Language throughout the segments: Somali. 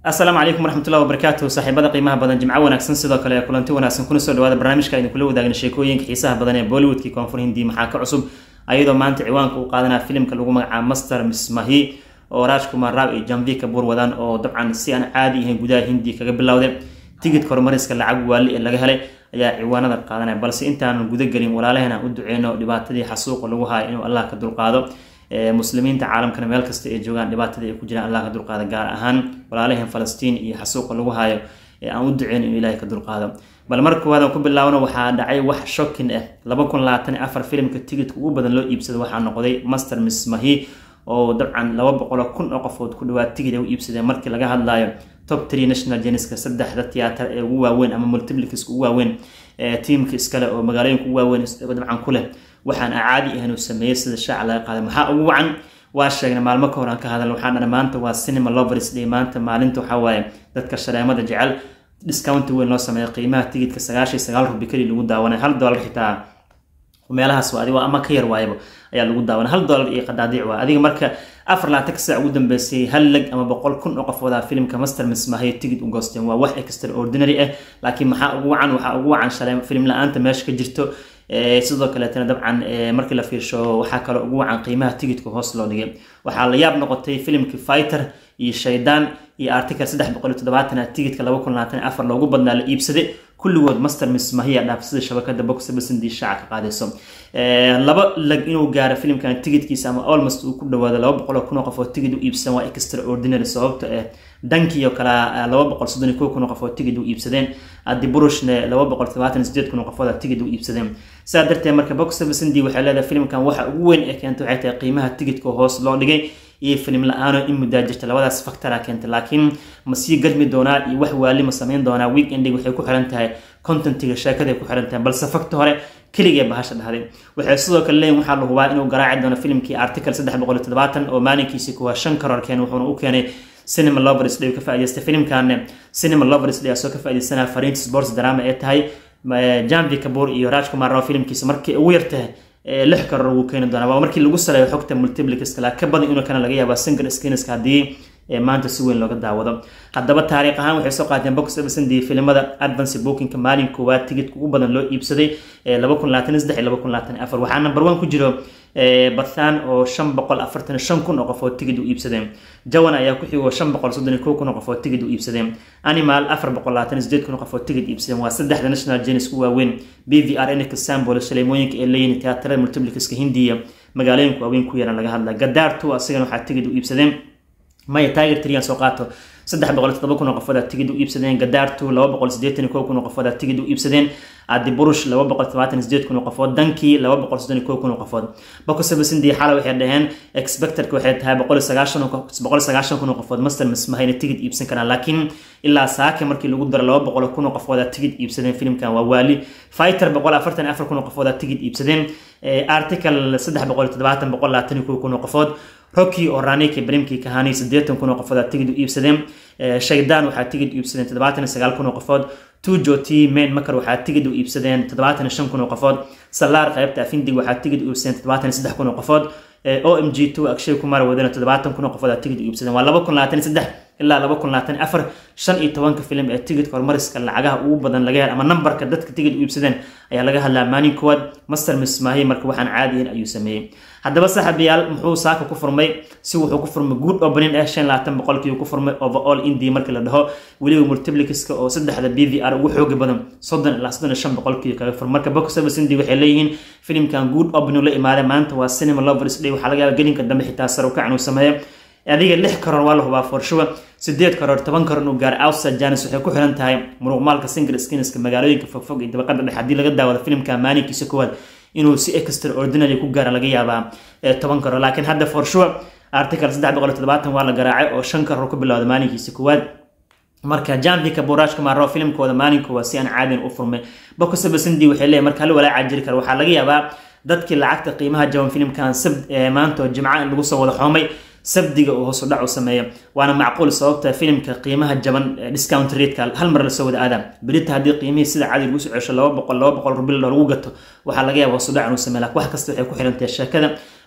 asalaamu calaykum waraxmatullahi wabarakaatu saaxiibada qiimaha badan jimco wanaagsan sidoo kale kulanti wanaagsan kuna soo dhawaada barnaamijka aynu kula wadaagna sheekooyinka xiisaha badan ee bollywoodkii koonfur hindi maxaa ka cusub ayadoo maanta ciwaanka u qaadanaya filimka lagu magacaabo master mismahi oo rajkumar raab iyo janvi kabuur wadaan oo dabcan si aan caadi ahayn gudaha hindi kaga bilowday tigidka horumariska lacag waali ee laga helay ayaa ciwaanada qaadanaya balse intaanan guda gelin walaalaheen aan u duceyno dhibaatadii xasuuqa lagu hayo inuu allah ka dulqaado muslimiinta caalamkana meel kasta ay joogaan dhibaatadii ay ku jiraan allah ka dulqaado gaar ahaan walaalaheen falastiin iyo xasuuqa lagu hayo ee aan u duceyn inuu ilaahay ka dulqaado bal mar koowaad aan ku bilaabno waxaa dhacay wax shokin ah laba kun labaatan afar filimka tigidka ugu badan loo iibsada waxaa noqday master mismahi oo dabcan laba boqolo kun oo qofood ku dhawaad tigid ay u iibsadeen markii laga hadlayo top tree national jeniska saddexda tiyaatar ee ugu waaweyn ama multiplikiska ugu waaweyn ee tiimka iskale oo magaalooyinka ugu waaweyn dabcan ku leh waxaan caadi ahayn uu sameeyey sida shaaca laga qaaday maxaa ugu wacan waa sheegnay maalmo ka hor aan ka hadalna waxaan dhana maanta waa cinema lovers day maanta maalinta waxaa waaye dadka shareemada jecel discount weyn loo sameeya qiimaha tigidka sagaashan sagaal rubi keli lagu daawanay hal dollar xitaa meelahaas adigo ama ka yar waayaba ayaa lagu daawanay hal dollar iyo qadaadiic waa adiga marka afar laatan ka saac ugu dambeysay hal leg ama boqol kun oo qofooda filimka master mismahay tigid u goosteen waa wax extraordinary ah laakiin maxaa ugu wacan waxaa ugu wacan shalay filim la-aanta meesha ka jirto sidoo kaleetana dabcan markii la fiirsho waxaa kaloo ugu wacan qiimaha tigidka hoos loo dhigay waxaa la yaab noqotay filimkii fighter iyo shaydaan iyo article saddex boqol iyo toddobaatan tigidka laba kun labaatan afar loogu badnaa la iibsaday kulligood master mismahiya dhaafsida shabakada box basindi shaaca ka qaadayso laba lag inuu gaaro filimkan tigidkiisa ama almost uu ku dhawaado laba boqol oo kun oo qof oo tigid u iibsan waa extraordinary sababta eh dankii oo kale laba boqol soddon iyo kow kun oo qof oo tigid u iibsadeen adi burushne laba boqol todobaatan sideed kun oo qofood oo tigid u iibsadeen sidaa darteed marka box basindi waxay leedahay filimkan waxa ugu weyn ee keentay waxay tahay qiimaha tigidka hoos loo dhigay iyo filim la-aano in muddaa jirta labadaas factora keentay laakiin ma sii gadmi doonaa iyo wax waali ma samayn doonaa weekendig waxay ku xiran tahay contentiga sheekaday ku xiran tahay balse facta hore keligee bahasha dhahday waxay sidoo kale leeyihin waxaa la hubaa inuu garaaci doono filimkii article saddex boqol iyo toddobaatan oo maalinkiisi kuwaa shan karoor keen wuxuuna u keenay cinema lovers day ka faa'idaystay filimkan cinema lovers day asoo ka faa'iidaysanaya fariinta sports drama ee tahay janvi kabuur iyo rajkumar rao filimkiisa markii ugu yartahay lix karoor wuu keeni doonaa waa markii lagu saleeyo xogta multiplicaska la ka badan inuu kana laga yaaba single screenska haddii maanta si weyn looga daawado haddaba taariikh ahaan waxay soo qaateen box officindi filimada advance bookingka maalin koowaad tigidka ugu badan loo iibsaday laba kun labaatan saddex iyo laba kun labaatan afar waxaa number one ku jiro bathan oo shan boqol afartan shan kun oo qof oo tigid u iibsadeen jawan ayaa ku xigoo shan boqol soddon iyo kow kun oo qof oo tigid u iibsadeen animal afar boqol labaatan sideed kun oo qof oo tigid iibsadeen waa saddexda national genis u waaweyn b v r nk sambol shaleemooyinka ee leeyihin teatrada multiplicaska hindiya magaalooyinka waaweyn ku yaran laga hadla gadaar two asigana waxaa tigid u iibsadeen maya tiger trian soo qaato saddex boqol iyo toddoba kun oo qofood tigid u iibsadeen gadaartu laba boqol sideetan iyo kow kun oo qofood tigid u iibsadeen adi burush laba boqol todobaatan iyo sideed kun oo qofood dankii laba boqol soddon iyo kow kun oo qofood bokosabasindi xala waxay dhaheen expectorka waxay tahay boqol iyo sagaashan boqol iyo sagaashan kun oo qofood master mismahayna tigid iibsan karaan laakiin ilaa saake markii lagu daro laba boqol kun oo qofood tigid iibsadeen filimkan waa waali fighter boqol afartan afar kun oo qofood tigid iibsadeen article saddex boqol iyo toddobaatan boqol labaatan iyo kow kun oo qofood rocky oo raniki brimkii kahani siddeetan kun oo qofood tigid u iibsadeen shaydaan waxaa tigid u iibsadeen toddobaatan iyo sagaal kun oo qofood tujo t main makar waxaa tigid u iibsadeen toddobaatan iyo shan kun oo qofood salaar qaybta afindig waxaa tigid u iibsadeen toddobaatan iyo saddex kun oo qofood o m g two akshay kumar wadana toddobaatan kun oo qofood tigid u iibsadeen waa laba kun labaatan iyo saddex ilaa laba kun labaatan afar shan iyo tobanka filim ee tigidka horumariska lacagaha ugu badan laga hel ama nambarka dadka tigid u iibsadeen ayaa laga hadlaa maalin koowaad master mismaahi marka waxaan caadihin ayuu sameeyey haddaba saaxiibayaal muxuu saaka ku furmay si wuxuu ku furmay good opening ah shan labaatan boqolkii ku furmay overall india markii la dhaho weliba multiplicaska oo saddexda b v r ugu xooga badan soddon ilaa soddon iyo shan boqolkii kaga fur marka box office india waxay leeyihiin filimkan good opening la imaaday maanta waa cinema lovers day waxaa laga yaaba gelinka dambe xitaa sar u kacan uu sameeyo adiga lix karoor waa la hubaa forshuwa sideed karoor toban karoor inuu gaaro outside janis waxay ku xiran tahay muruqmaalka single skinska magaalooyinka fogfog iyo dabaqada dhexe haddii laga daawado filimka maalinkiisa koowaad inuu si extraordinary ku gaara laga yaabaa toban karoor laakiin hadda forshuwa article saddex boqol iyo toddobaatan waa la garaacay oo shan karoor ku bilowda maalinkiisa koowaad marka janvika buraashka maaro filimkooda maalinkooda si aan caadin u furmay bokosabasindi waxay leeyahay marka hal walaaca jiri kara waxaa laga yaabaa dadkii lacagta qiimaha jaban filimkan sab maanta oo jimca in lagu soo wada xoomay sabdiga uu hoos u dhac u sameeyo waana macquul sababta filimka qiimaha jaban discount rateka hal mar lasoo wada aada berita haddii qiimihii sida caadi lagu soo cesho laba boqol laba boqol rubil lagu gato waxaa laga yaaba hoos u dhac inuu sameeyo laakiin wax kasta waxay ku xirantahay sheekada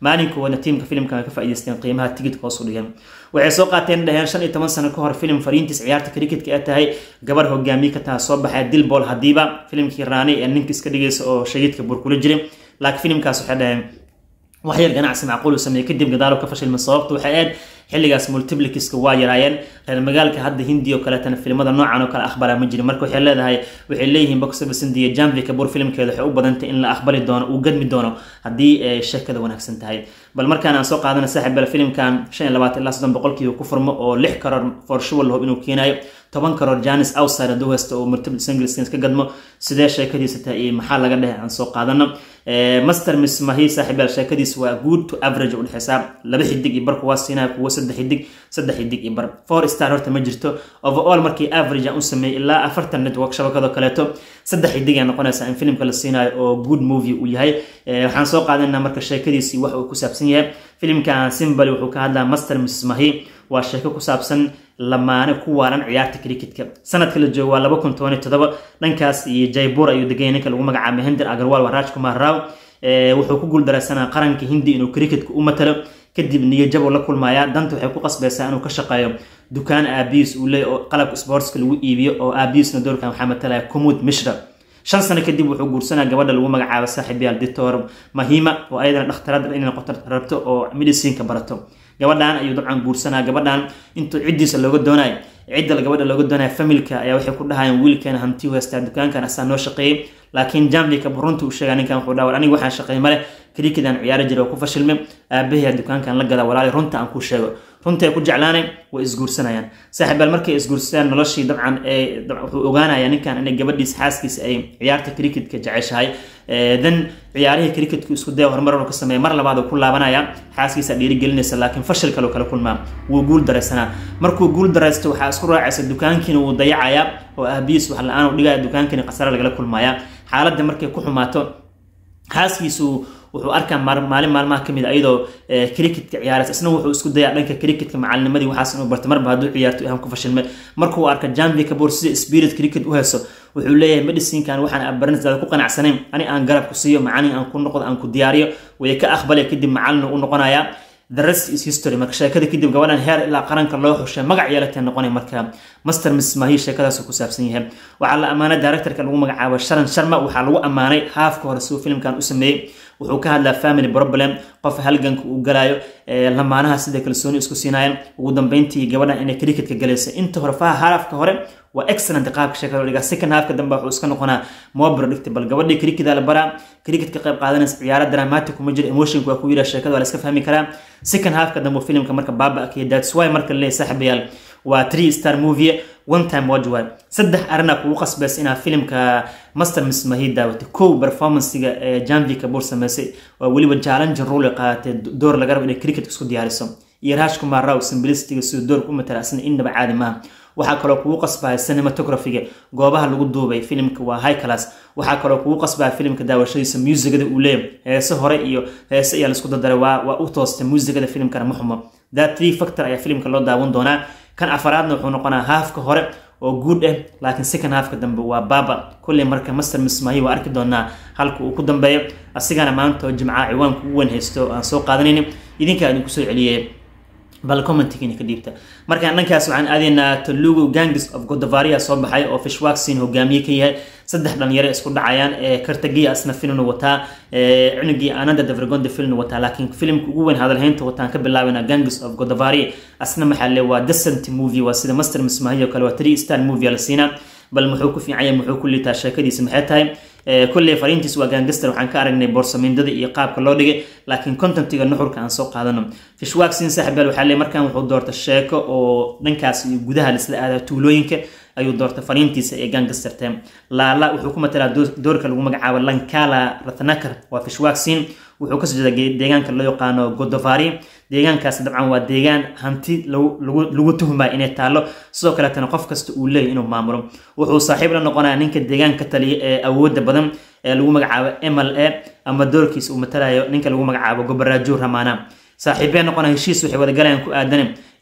maalinkoodna tiimka filimkan ay ka faa'iidaysteen qiimaha tigidka hoos u dhigeen waxay soo qaateen dhaheen shan iyo toban sano ka hor filim fariintiis ciyaarta cricketka ee tahay gabar hogaamiye ka taha soo baxay dilbol hadiiba filimkii raani ee ninka iska dhigaysa oo shahiidka buur kula jiray laakiin filimkaas waxay dhaheen waxyar ganacsi macquul uu sameeyey kadib gadaalo ka fashilma sababta waxay ahayd xilligaas multiplikiska waa yaraayeen reer magaalka hadda hindi oo kaleetana filimada noocan oo kale aqbalaa ma jirin marka waxay leedahay waxay leeyihiin box office india janvi kabur filimkeeda waxay u badantay in la aqbali doono uu gadmi doono haddii ay sheekada wanaagsan tahay bal markaan aan soo qaadana saaxiib bal filimkan shan iyo labaatan ilaa soddon boqolkiiba ku furmo oo lix karoor for sure lahob inuu keenayo toban karoor janis outside hadduu haysto oo multiple singles ka gadmo sidee sheekadiisa tahay iyo maxaa laga dhehe aan soo qaadano master miss mahi saaxiibaal sheekadiis waa good to average u dhexeysaa laba xidig iyo bar kuwaa siinaya kuwa saddex xidig saddex xidig iyo bar four star horta ma jirto overall markii average aan u sameeyey ilaa afartan network shabakadoo kaleeto saddex xidig ay noqonaysaa in filimka la siinayo oo good movie uu yahay waxaan soo qaadanaa marka sheekadiisii wax uu ku saabsan yahay filimkan simbali wuxuu ka hadlaa master miss mahi waa sheeko ku saabsan lamaane ku waaran ciyaarta cricketka sanadka la joogo waa laba kun toban iyo todoba dhankaas iyo jaybur ayuu deganya ninka lagu magacaabay hinder agarwal waa raj kumar raw wuxuu ku guuldaraysanaa qaranka hindi inuu cricketka u matalo kadib niyo jabo la kulmaya danta waxay ku qasbaysaa inuu ka shaqeeyo dukaan aabiis uu leeyahy oo qalabka sportska lagu iibiyo oo aabiisna doorkan waxaa matalaya kumud mishra shan sano kadib wuxuu guursanaa gabadha lagu magacaabo saaxiibyaal dictor mahima oo ayadana dhakhtarada inay noqoto rabto oo medicinka barato gabadhan ayuu dabcan guursanaa gabadhan intuu ciddiisa looga doonayo cidda gabadha looga doonaya familka ayaa waxay ku dhahayaan wiilkeena hanti u haystaa dukaankan asaa noo shaqeeyey laakiin jamvika runta uu sheegaa ninkan wuxuu dhaha war aniga waxaan shaqeey male krikedan ciyaari jiray oo ku fashilmay aabahiya dukaankan la gada walaali runta aan ku sheego runta ay ku jeclaanay way isguursanayaan saaxiibaal markay isguursadaan noloshii dabcan wuxuu ogaanaya ninkan inay gabadhiis xaaskiisa ay ciyaarta cricketka jeceshahay then ciyaarihii cricketka isku daya horumar ka sameeya mar labaad uu ku laabanaya xaaskiisa dhiirigelinaysa laakiin fashil kale kala kulmaa wuu guul daraysanaa markuu guul daraysto waxaa isku raacaysa dukaankiina wuu dayacayaa oo aabihiis wax la-aan u dhigaya dukaankiina khasare lagala kulmaya xaaladda markay ku xumaato xaaskiisu wuxuu arkaa maalin maalmaha kamid ayadoo cricketka ciyaaraysa isna wuxuu isku dayaa dhanka cricketka macalinimadii waxaas inuu barto marba hadduu ciyaarto ahaan ku fashilmay markuu arka janvi kabor sida spirit cricket u hayso wuxuu leeyahay medicinkan waxaan abarinsaada ku qanacsanayn ani aan garab ku siiyo macalin aan ku noqdo aan ku diyaariyo way ka aqbalay kadib macalin u noqonayaa the rest is history marka sheekada kadib gabadhan heer ilaa qaranka loo xushay magac yeelatay noqonay marka master miss mahi sheekadaas ku saabsan yahay waxaa la ammaanay directorka lagu magacaabo sharan sharma waxaa lagu ammaanay haafka hore siduu filimkan u sameeyey wuxuu ka hadlaa family problem qof halganka uu galaayo lamaanaha sida kalsooni isku siinayan ugu dambeyntii gabadhan inay cricketka galaysa inta hore faha haafka hore waa excellent qaabka sheekada loo dhigaa second halfka dambe wuxuu iska noqonaa more predictable gabadhii cricketa la baraa cricket ka qayb qaadanaysa ciyaaro dramatic kuma jiro emotionka waa ku yidhaa sheekada waa la iska fahmi karaa second halfka dambe filimka marka baaba akiya that's why marka leeyahay saaxiibayaal waa three star movie one time watch waay saddex arina kugu qasbaysa inaad filimka master miss mahi daawatay kow performancega ee janvi kabur sameysay waa weliba challenge role qaadatay door laga rabo inay cricket isku diyaariso iyo raash kumar raw simplicityga siduu doorka u matala asna innaba caadi maaha waxaa kaloo kugu qasbaya cinematographiga goobaha lagu duubay filimka waa high class waxaa kaloo kugu qasbaya filimka daawashadiisa muusigada uu leeyahay heese hore iyo heese ayaa laisku dardaray waa waa u toostay muusigada filimkana ma xumo that three factor ayaa filimka loo daawan doonaa kan afaraadna wuxuu noqonaa haafka hore oo guud ah laakiin second halfka dambe waa baaba kulley marka master mismahi waa arki doonaa halka uu ku dambeeyo asigana maanta oo jimcaha ciwaanka ugu weyn haysto aan soo qaadanayni idinkaa idinku soo celiyey bal commentigiina ka dhiibta markaan dhankaas waxaan aadaynaa talugu gangs of godavaria soo baxay oo fishwaxin hogaamiye ka yahay saddex dhalinyaro isku dhacayaan ee kartagiya asna filmna wataa cunugii ananda davergonda filmna wataa laakiin filimka ugu weyn hadalhaynta wataan ka bilaabana gangs of godavaria asna maxaa le waa decent movie waa sida master mismahi oo kale waa three star movie la siinaa bal muxuu ku fiican yahay muxuu ku liitaa sheekadiisa maxay tahay kulley fariintiis waa gangaster waxaan ka aragnay boorsamindada iyo qaabka loo dhigay laakiin contentiga nuxurka aan soo qaadano fishwaxin saaxibaal waxaa le markaan wuxuu doorta sheeko oo dhankaas iyo gudaha laisla aadaa tuulooyinka ayuu doortay fariintiisa ee gangasterta laala wuxuu ku matalaa doorka lagu magacaabo lankala ratnakar waa fishwaxin wuxuu kasoo jeeda deegaanka loo yaqaano godovari deegaankaas dabcan waa deegaan hanti lagu tuhmaya inay taallo sidoo kaleetana qof kasta uu leeyahy inuu maamulo wuxuu saaxiib la noqonaya ninka deegaanka taliya ee awooda badan ee lagu magacaabo ml a ama doorkiisa uu matalayo ninka lagu magacaabo gobaraajo ramana saaxiibee noqona heshiis waxay wadagalayaan ku aadanen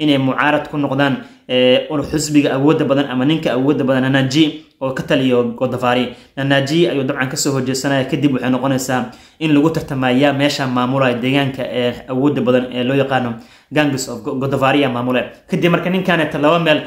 inay mucaarad ku noqdaan xusbiga awoodda badan ama ninka awoodda badan nanaji oo ka taliyo godavari nanaji ayuu dabcan kasoo horjeesanaya kadib waxay noqonaysaa in lagu tartamaya meesha maamulaya deegaanka ee awoodda badan ee loo yaqaano gangs of godavari maamule kadib marka ninkaneeta laba meel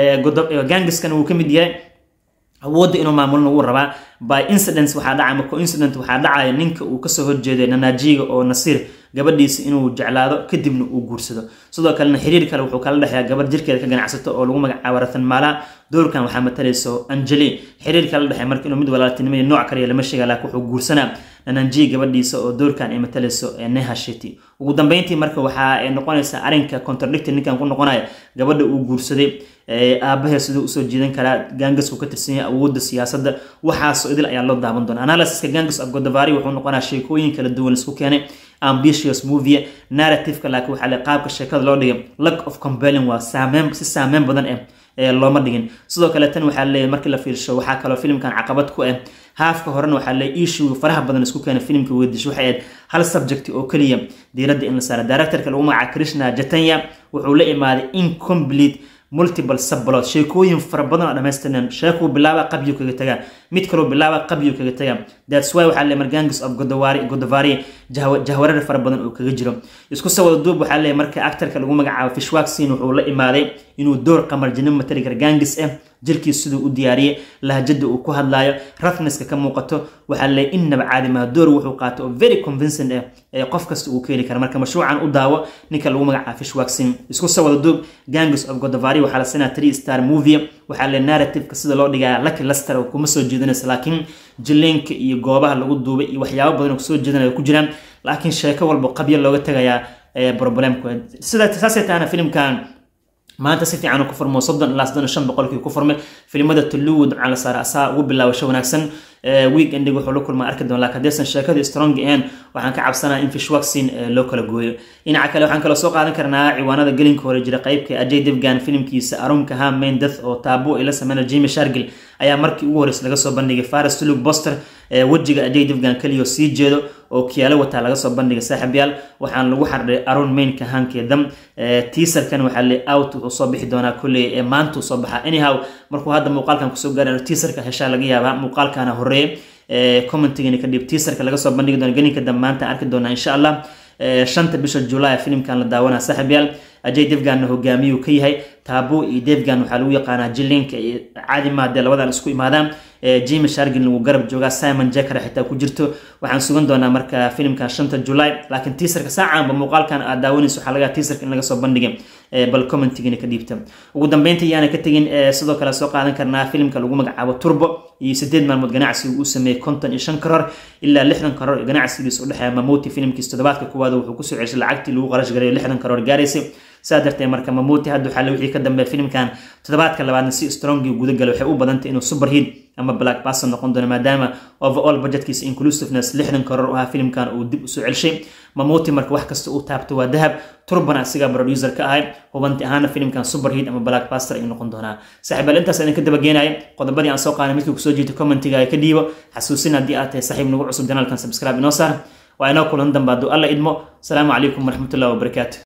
gangiskan wuu ka mid yahay awoodda inuu maamulna wuu rabaa by incidents waxaa dhaca ama coincident waxaa dhacaya ninka uu kasoo horjeeday nanajiga oo nasiir gabadhiisa inuu jeclaado kadibna uu guursado sidoo kalena xiriir kale wuxuu kala dhexeeya gabar jirkeeda ka ganacsato oo lagu magacaabo ratan maala doorkan waxaa matalayso anjeli xiriir kala dhexeya marka inuu mid walaaltinimada nooc kaliya lama sheega laakiin wuxuu guursanaa nananji gabadhiisa oo doorkan ay matalayso neha sheti ugu dambeyntii marka waxaa noqonaysaa arrinka contradicted ninkan ku noqonaya gabadha uu guursaday aabahee siduu usoo jiidan karaa gangasku ka tirsan yahay awoodda siyaasadda waxaasoo idil ayaa loo daaban doona analysiska gangas of godavari wuxuu noqonaa sheekooyin kala duwan isku keenay ambitious movie narrativeka laakiin waxaa le qaabka sheekada loo dhigay lack of compelling waa saameyn si saameyn badan eh ee looma dhigin sidoo kale tan waxaa leeyahay markii la fiirsho waxaa kaloo filimkan caqabad ku ah haafka horena waxaa leeyahay issue faraha badan isku keena filimka weydisho waxay ahayd hal subject oo keliya diiradda in la saara directorka lagu magaca krishna jatanya wuxuu la imaaday incomplete multiple subplot sheekooyin fara badan oo dhammaystiran sheekuu bilaaba qabyu kaga tagaa mid kaloo bilaaba qabyu kaga tagaa that's why waxaa leeyahay gangs of godavari godavari jahwarar fara badan oo kaga jiro isku soo wada duub waxaa leeyahay marka actorka lagu magacaabo fishwak sin wuxuu la imaaday inuu door qamarjinimo matali kara gangis ah jirkiis siduu u diyaariyey lahjada uu ku hadlaayo rafneska ka muuqato waxaa leeyahay innaba caadi maha door wuxuu qaato oo very convincing ah ee qof kasta uu ka heli kara marka mashruucan u daawo ninka lagu magacaabo fishwak sin isku soo wada duub gangs of godavari waxaa la sinaa three star movie waxaa le narrativeka sida loo dhigaya lucky luster oo kuma soo jeedinaysa laakiin jileenka iyo goobaha lagu duubay iyo waxyaabo badan oo kusoo jeedinaya ku jiraan laakiin sheeko walba qabyo looga tagayaa problemku sida saasay tahana filimkan maanta si fiican ku furmo soddon ilaa soddon shan boqolkii ku furmay filimada tuluwu dabcan la saara asaa ugu bilaabasho wanaagsan weekendig wuxuu la kulmaa arki doon laakiin haddaysan sheekadii strong ahayn waxaan ka cabsanaa in fishwaksin loo kala gooyo dhinaca kale waxaan kaloo soo qaadan karnaa ciwaanada gelinka hore jira qeybka ajay devgan filimkiisa arunka ha main death oo taabo ay la sameynaya jimmy shargil ayaa markii ugu horreysay laga soo bandhigay faris tulug boster wejiga ajay devgan keliyo sii jeedo oo kiyaalo wataa laga soo bandhigay saaxiibyaal waxaan lagu xardhay arun mainka hankeedam teaserkan waxaa le out wuxuu soo bixi doonaa kolley ee maantuu soo baxaa anyhow markuu hadda muuqaalkan kusoo gaarayo teaserka heshaa laga yaabaa muuqaalkana horeeye commentigani kadhib teaserka laga soo bandhigi doona geninka dambe maanta arki doonaa insha allah shanta bisha july filimkan la daawanaa saaxiibyaal ajay devganna hogaamiyuu ka yahay taabo iyo devgan waxaa lagu yaqaanaa jilinka iyo caadi maadee labadan isku imaadaan jimi shargin lagu garab joogaa simon jacker xitaa ku jirto waxaan sugan doonaa marka filimkan shanta july laakiin teaserka saacaanba muuqaalkan aad daawanayso waxaa laga teaserka in laga soo bandhigay bal commentigina ka dhiibta ugu dambeynta yaana ka tegin sidoo kale soo qaadan karnaa filimka lagu magacaabo turbo iyo sideed maalmood ganacsiga uu sameeyey konton iyo shan karoor ilaa lixdan karoor ee ganacsigiisa u dhexeeya mamuti filimkiisa toddobaadka kuwaad wuxuu kusoo ceshay lacagtii lagu qarash gareeyo lixdan karoor gaaraysay saa darteed marka mamuti hadda waxaa wixii ka dambeeya filimkan toddobaadka labaadna si strongii guda gala waxay u badantay inuu superheat ama black person noqon doono maadaama overall budgetkiisa inclusiveness lixdan karoor u ahaa filimkan uu dib usoo celshay mamuti marka wax kasta uu taabto waa dahab turban asigaa producer ka ahay hubanti ahaana filimkan superheat ama black baster ayuu noqon doonaa saaxiibaal intaas idin ka dabageenaya qodobadii aan soo qaaday midkii kusoo jiito commentiga ka dhiibo xasuusin haddii aad tahay saaxiib nagu cusub janaalkan subscribe inoo saar waa inoo kulan dambe hadduu alla idmo asalaamu calaykum waraxmatullahi wabarakaatu